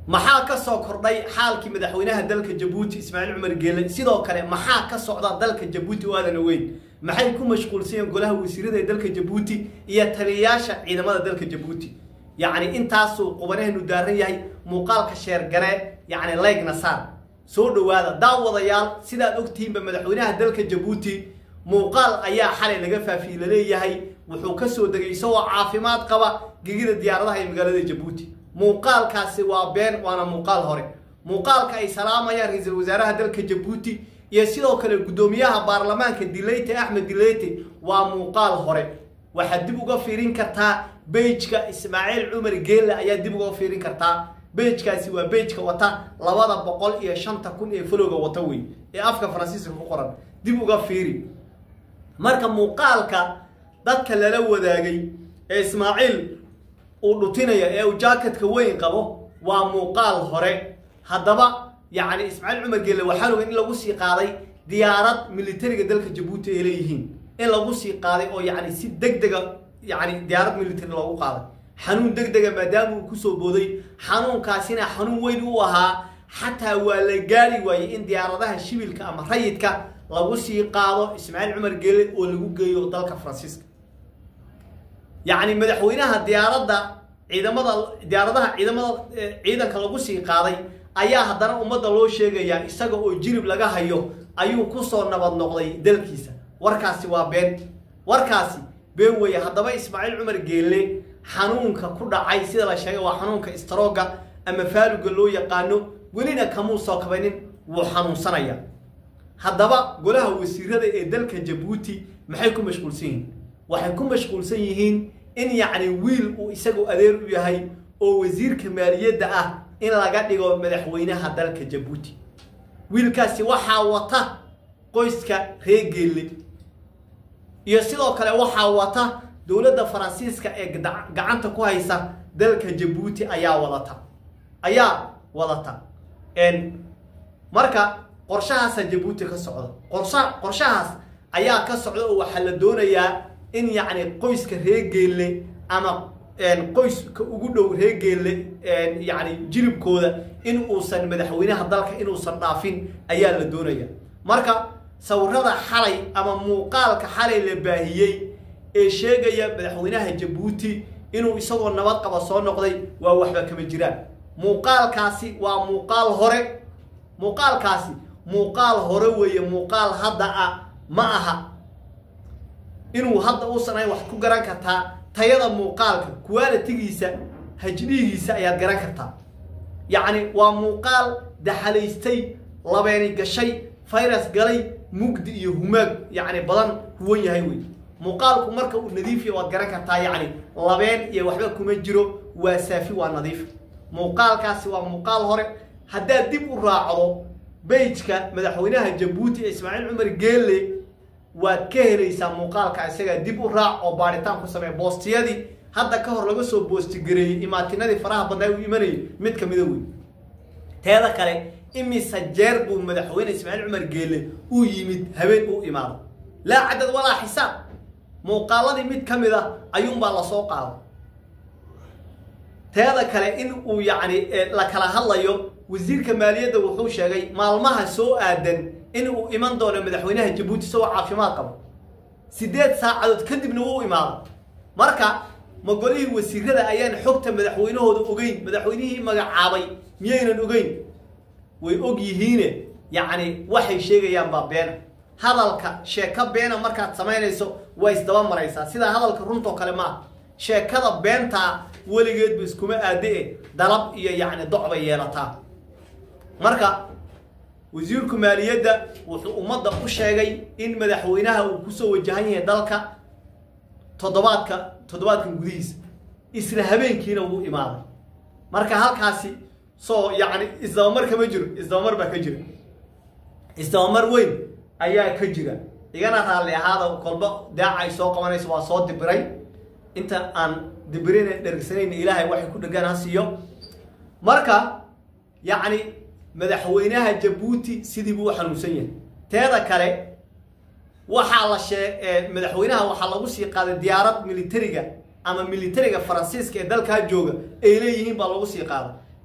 maxaa ka soo kordhay xaalkii madaxweynaha dalka jabuuti ismaaciil cumar geele sidoo kale maxaa ka socda dalka jabuuti oo aadan ogeyn maxay ku mashquulsanyeen golaha wasiirada ee dalka jabuuti iyo taliyayaasha ciidamada dalka jabuuti yacni intaasuu qubanahenu daaran yahay muuqaalka sheergare yacni leegna saar soo dhowaada daawadayaal sidaad ogtihiinba madaxweynaha dalka jabuuti muuqaal ayaa xalay laga faafiyey laleeyahay wuxuu ka soo degay isagoo caafimaad qaba gegida diyaaradaha ee magaalada jabuuti muuqaalkaasi waa been waana muuqaal hore muuqaalka ay salaamayaan ra-iisul wasaaraha dalka jabuuti iyo sidoo kale guddoomiyaha baarlamaanka dileyte axmed dileyte waa muuqaal hore waxaad dib uga fiirin kartaa bejka ismaaciil cumar geelle ayaa dib uga fiirin kartaa bejkaasi waa bejka wata labada boqol iyo shanta kun ee folowga wata wey ee afka faransiiska ku qoran dib uga fiiri marka muuqaalka dadka lala wadaagay ee ismaaciil uu dhutinaya ee uu jaaketka weyn qabo waa muuqaal hore haddaba yacni ismaaciil cumar geelle waxaan oga in lagu sii qaaday diyaarad militariga dalka jabuuti ay leeyihiin in lagu sii qaaday oo yacni si deg dega yacni diyaarad military loogu qaaday xanuun deg dega maadaama uu kusoo booday xanuunkaasina xanuun weyn u ahaa xataa waa la gaari waayey in diyaaradaha shibilka ama rayidka lagu sii qaado ismaaciil cumar geelle oo lagu geeyo dalka faransiiska yacni madaxweynaha diyaaradda ciidamada diyaaradaha ciidamada ciidanka lagu sii qaaday ayaa haddana ummadda loo sheegayaa isaga oo jirib laga hayo ayuu kusoo nabad noqday dalkiisa warkaasi waa been warkaasi been weeye haddaba ismaaciil cumar geelle xanuunka ku dhacay sida la sheegay waa xanuunka istarooga ama faaluga loo yaqaano welina kamuu soo kabanin wuu xanuunsanaya haddaba golaha wasiirada ee dalka jabuuti maxay ku mashquulsan yihiin waxay ku mashquulsan yihiin in yacni wiil uu isagu adeer u yahay oo wasiirka maaliyadda ah in laga dhigo madaxweynaha dalka jabuuti wiilkaasi waxaa wata qoyska reer geelle iyo sidoo kale waxaa wata dowladda faransiiska ee gacanta ku haysa dalka jabuuti ayaa wadata ayaa wadata marka qorshahaasa jabuuti ka socda qorsha qorshahaas ayaa ka socda oo waxaa la doonayaa in yacni qoyska reer geelle ama qoyska ugu dhow reer geelle yacni jiribkooda in uusan madaxweynaha dalka inuusan dhaafin ayaa la doonaya marka sawirada xalay ama muuqaalka xalay la baahiyey ee sheegaya madaxweynaha jabuuti inuu isagoo nabad qaba soo noqday waa waxba kama jiraan muuqaalkaasi waa muuqaal hore muuqaalkaasi muuqaal hore weeye muuqaal hadda ah ma aha inuu hadda uusan ahayn wax ku garan kartaa tayada muuqaalka qualitigiisa hajdihiisa ayaad garan kartaa yacni waa muuqaal daxalaystay labeeni gashay virus galay mugdi iyo humaag yacni badan huwan yahay wey muuqaalku marka uu nadiifiya waad garan kartaa yacni labeen iyo waxba kuma jiro waa saafi waa nadiif muuqaalkaasi waa muuqaal hore haddaad dib u raacdo bejka madaxweynaha jabuuti ee ismaaciil cumar geelle waad ka helaysaa muuqaalka isagaa dib u raac oo baaritaan ku samey boostiyadii hadda ka hor laga soo boostigareeyey imaatinadii faraha badnaa u imanayay mid kamida wey teeda kale imise jeer buu madaxweyne ismaaciil cumar geelle uu yimid habeen u imaado laa cadad walaa xisaab muuqaaladii mid ka mid a ayuunbaa lasoo qaaday teeda kale in uu yacni la kala hadlayo wasiirka maaliyadda wuxuu sheegay maalmaha soo aadan in uu iman doono madaxweynaha jabuuti isagoo caafimaad qabo siddeed saacadood kadibna wuu imaado marka ma golihii wasiirada ayaan xogta madaxweynahooda ogeyn madaxweynihii magacaabay miyaynan ogeyn way og yihiine yacni waxay sheegayaan baa beena hadalka sheeko beena markaad samaynayso waa isdaba maraysaa sidaa hadalka runtoo kale ma ah sheekada beentaa weligeedba iskuma aade-e dalab iyo yacni doc bay yeelataa marka wasiirku maaliyadda wuxuu ummadda u sheegay in madaxweynaha uu kusoo wajahan yahay dalka toddobaadka toddobaadkan gudihiisa isla habeenkiina wuu imaaday marka halkaasi soo yacni isdabamar kama jiro isdabamar baa ka jira isdabamar weyn ayaa ka jira igana raalli ahaada kolba daaca ay soo qabanayso waa soo dibiray inta aan dibirin dhergsanayna ilaahay waxay ku dhegaan ha siiyo marka yacni madaxweynaha jabuuti sidii buu u xanuunsan yahay teeda kale waxaa la shee madaxweynaha waxaa lagu sii qaaday diyaarad militariga ama militariga faransiiska ee dalkaa jooga ay leeyihiin baa lagu sii qaaday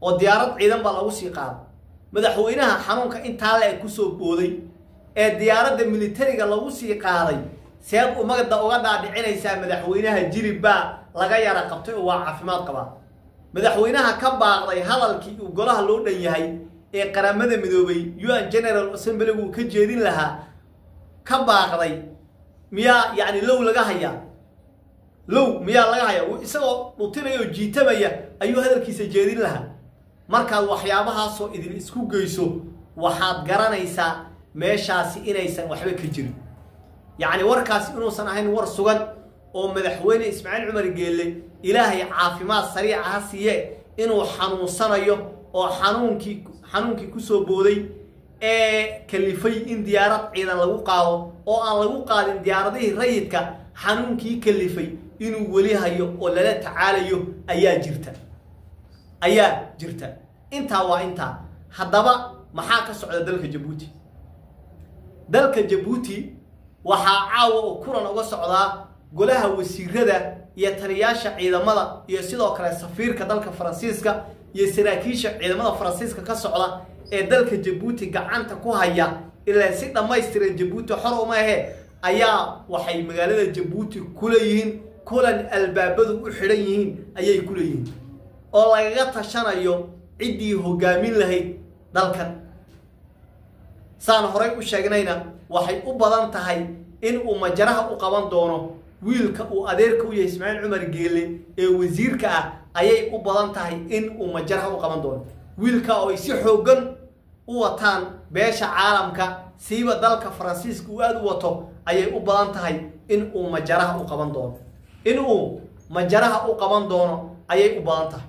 oo diyaarad ciidan baa lagu sii qaaday madaxweynaha xanuunka intaa le kusoo booday ee diyaaradda militariga lagu sii qaaday seed umagda uga dhaadhicinaysaa madaxweynaha jirib baa laga yara qabtay oo waa caafimaad qabaa madaxweynaha ka baaqday hadalkii uu golaha loo dhan yahay ee qaramada midoobay un general assemblygu uu ka jeedin lahaa ka baaqday miyaa yacni low laga hayaa low miyaa laga hayaa isagoo dhutinaya oo jiitamaya ayuu hadalkiisa jeedin lahaa markaad waxyaabahaasoo idin isku geyso waxaad garanaysaa meeshaasi inaysan waxba ka jirin yacni warkaasi inuusan ahayn war sugan oo madaxweyne ismaaciil cumar geelle ilaahay caafimaad sariica ha siiye inuu xanuunsanayo oo xanuunkii xanuunkii kusoo booday ee kalifay in diyaarad ciidan lagu qaado oo aan lagu qaadin diyaaradihii rayidka xanuunkii kalifay inuu weli hayo oo lala tacaalayo ayaa jirta ayaa jirta intaa waa intaa haddaba maxaa ka socda dalka jabuuti dalka jabuuti waxaa caawa oo kulan uga socdaa golaha wasiirada iyo taliyaasha ciidamada iyo sidoo kale safiirka dalka faransiiska iyo saraakiisha ciidamada faransiiska ka socda ee dalka jabuuti gacanta ku haya ilaa si dhammaystiran jabuuti xor uma ahe ayaa waxay magaalada jabuuti kuleeyihiin kulan albaabadu u xidhan yihiin ayay kuleeyihiin oo lagaga tashanayo ciddii hogaamin lahayd dalkan saan horay u sheegnayna waxay u badan tahay in uu majaraha u qaban doono wiilka uu adeerka u yahay ismaaciil cumar geelle ee wasiirka ah ayay u badan tahay in uu majaraha u qaban doono wiilka oo ay si xooggan u wataan beesha caalamka siiba dalka faransiiska uu aada u wato ayay u badan tahay in uu majaraha u qaban doono in uu majaraha u qaban doono ayay u badan tahay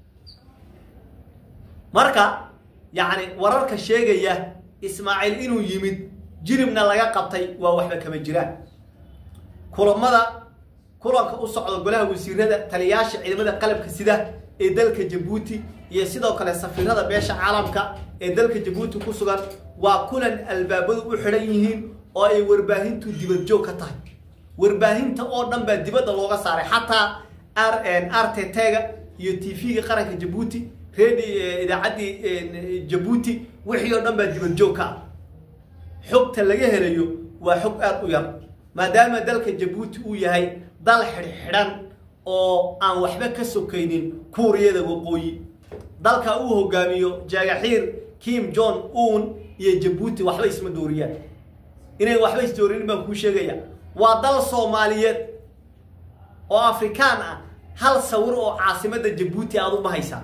marka yacni wararka sheegaya ismaaciil inuu yimid jiribna laga qabtay waa waxba kama jiraan kulamada kulanka u socda golaha wasiirada taliyaasha ciidamada qalabka sida ee dalka jabuuti iyo sidoo kale safiirada beesha caalamka ee dalka jabuuti ku sugan waa kulan albaabadu u xidhan yihiin oo ay warbaahintu dibad joog ka tahay warbaahinta oo dhan baa dibadda looga saaray xataa r t t-ga iyo t v-ga qaranka jabuuti redi idaacaddii jabuuti wixii oo dhan baa dibad joog ka ah xogta laga helayo waa xog aada u yar maadaama dalka jabuuti uu yahay dal xidhxidhan oo aan waxba ka sokaynin kuuriyada waqooyi dalka uu hogaamiyo jaagaxiir kim john un iyo jabuuti waxba isma dooriyaan inay waxba isdoorinin baan kuu sheegaya waa dal soomaaliyeed oo afrikaan ah hal sawir oo caasimadda jabuuti aada u bahaysaa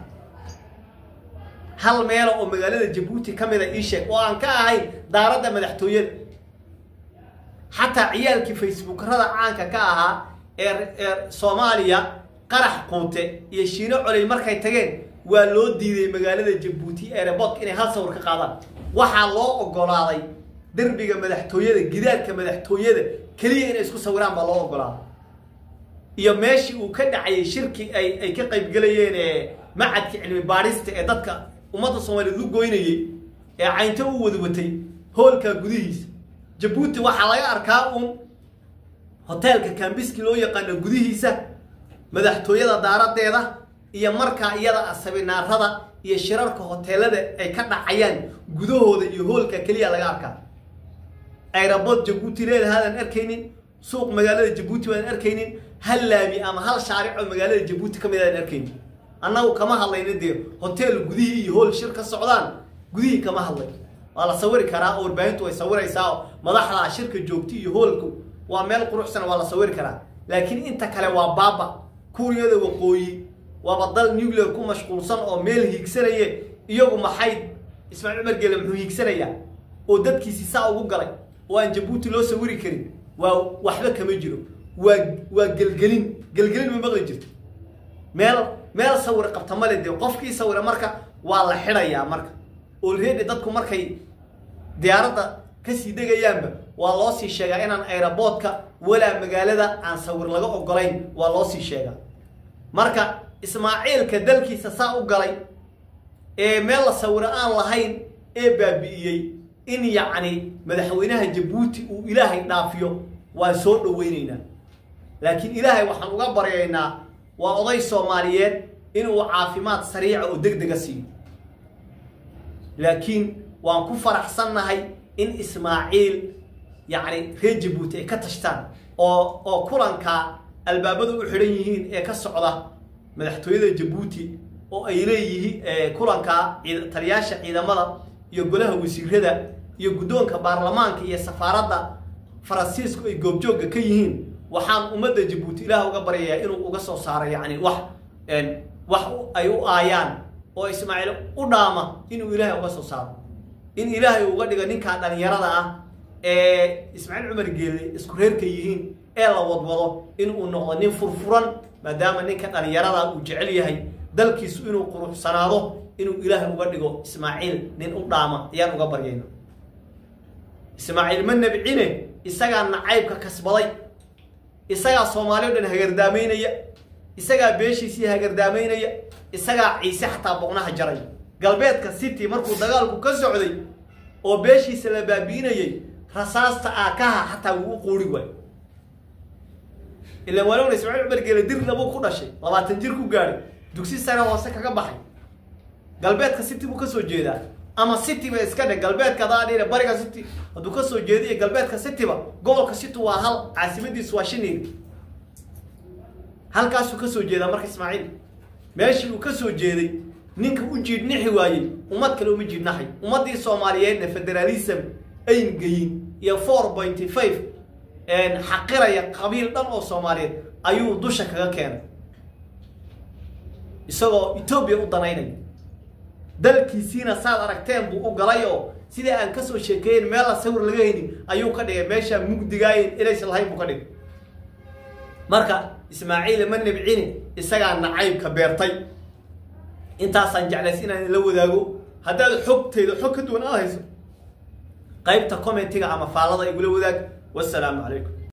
hal meelo oo magaalada jabuuti ka mida ii sheeg oo aan ka ahayn daaradda madaxtooyada xataa ciyaalkii facebookarada caanka ka ahaa ee ee soomaaliya qarax quute iyo shiino coley markay tageen waa loo diiday magaalada jabuuti erebodka inay hal sawir ka qaadaan waxaa loo ogolaaday derbiga madaxtooyada gidaadka madaxtooyada keliya inay isku sawiraan baa loo ogolaaday iyo meeshii uu ka dhacayay shirki ay ay ka qaybgelayeen ee macadka cilmi baadhista ee dadka ummadda soomaaliyeed u goynayey ee caynto u wadwatay hoolka gudihiisa jabuuti waxaa laga arkaa uun hoteelka kambiski loo yaqaano gudihiisa madaxtooyada daaradeeda iyo markaa iyada sabinaarada iyo shirarka hoteelada ay ka dhacayaan gudahooda iyo hoolka keliya laga arkaa ayrabod jabuuti leedahaadan arkaynin suuq magaalada jabuuti baan arkaynin hal laami ama hal shaaric oo magaalada jabuuti ka mid aan arkaynin annagu kama hadlayna dee hotel gudihii iyo hool shir ka socdaan gudihii kama hadlay waa la sawiri karaa oo warbaahintu way sawiraysaa oo madaxda shirka joogta iyo hoolku waa meel quruxsan waa la sawiri karaa laakiin inta kale waa baaba kuuriyada waqooyi waaba dal nuclear ku mashquulsan oo meel hiigsanaye iyagu maxay ismaaciil cumar geele muxuu hiigsanayaa oo dadkiisi saa ugu galay oo aan jabuuti loo sawiri karin waa waxba kama jiro waa waa gelgelin gelgelin ma maqli jirto meel meel sawir qabta male dee qofkii sawira marka waa la xidhayaa marka olready dadku markay diyaaradda kasii degayaanba waa loo sii sheegaa inaan aeroboodka walaa magaalada aan sawir laga ogolayn waa loo sii sheegaa marka ismaaciilka dalkiisa saa u galay ee meel la sawiro aan lahayn ee baabi'iyey in yacni madaxweynaha jabuuti uu ilaahay dhaafiyo waan soo dhoweynaynaa laakiin ilaahay waxaan uga baryaynaa waa oday soomaaliyeed inuu caafimaad sariica oo deg dega siiyo laakiin waan ku faraxsannahay in ismaaciil yacni reer jabuuti ay ka tashtaan oo oo kulanka albaabadu u xidhan yihiin ee ka socda madaxtooyada jabuuti oo ay leeyihiin kulanka taliyaasha ciidamada iyo golaha wasiirada iyo guddoonka baarlamaanka iyo safaaradda faransiisku ay goobjoogga ka yihiin waxaan ummadda jabuuti ilaah uga baryayaa inuu uga soo saaro yacni wax wax ay u aayaan oo ismaaciil u dhaama inuu ilaahay uga soo saaro in ilaahay uga dhigo ninkaa dhalinyarada ah ee ismaaciil cumar geelle isku reerka yihiin ee la wadwado inuu noqdo nin furfuran maadaama ninka dhalinyarada uu jecel yahay dalkiisu inuu quruxsanaado inuu ilaahay uga dhigo ismaaciil nin u dhaama ayaan uga baryayna ismaaciil ma nabcine isagaa nacaybka kasbaday isagaa soomaali o dhan hagardaamaynaya isagaa beeshiisii hagardaamaynaya isagaa ciise xataa boqnaha jaray galbeedka city markuu dagaalku ka socday oo beeshiisa la baabi'inayay rasaasta aakaha xataa wuu u quuri waayo ilaan waalowna ismaaciil cumar geele dirna buu ku dhashay labaatan jir ku gaadhay dugsi sare hoose kaga baxay galbeedka city buu kasoo jeedaa ama city ba iska dhe galbeedka adaa dhine bariga city hadduu kasoo jeediyo galbeedka cityba gobolka city waa hal caasimadiisu waa shiniil halkaasuu kasoo jeedaa marka ismaaciil meeshii uu kasoo jeeday ninka u jiidhnixi waayey ummad kale uma jiidhnaxay ummaddii soomaaliyeedna federalism ayn geyin iyo four pointy five xaqiraya qabiil dhan oo soomaaliyeed ayuu dusha kaga keenay isagoo etoobiya u danaynaya dalkiisiina saad aragteen buu u galay oo sidai aan kasoo sheekeeyen meella sawir laga haynin ayuu ka dhigay meeshaa mugdigaayen inaysan lahayn buu ka dhigay marka ismaaciil ma nabcini isagaa nacaybka beertay intaasaan jeclays inaan la wadaago haddaad xogtayda xog ka duwan aad hayso qaybta commentiga ama faallada igula wadaag wassalaamu calaykum